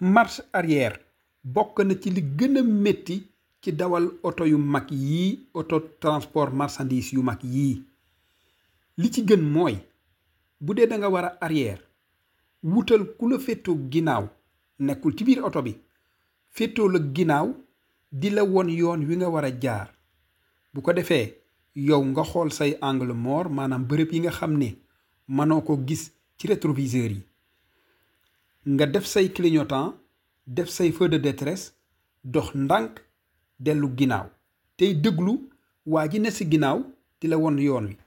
marche arrière bokk na ci li gën a métti ci dawal oto yu mag yii oto transport marchandise yu mag yii li ci gën mooy bu dee da nga war a arrière wutal ku la féetoo ginnaaw nekkul ci biir oto bi féetoo la ginnaaw di la won yoon wi nga war a jaar bu ko defee yow nga xool say angle mort maanaam bërëb yi nga xam ne mënoo ko gis ci rétroviseur yi nga def say clignotant def say feu de détresse dox ndànk dellu ginnaaw tey déglu waa ji ne si ginnaaw di la won yoon wi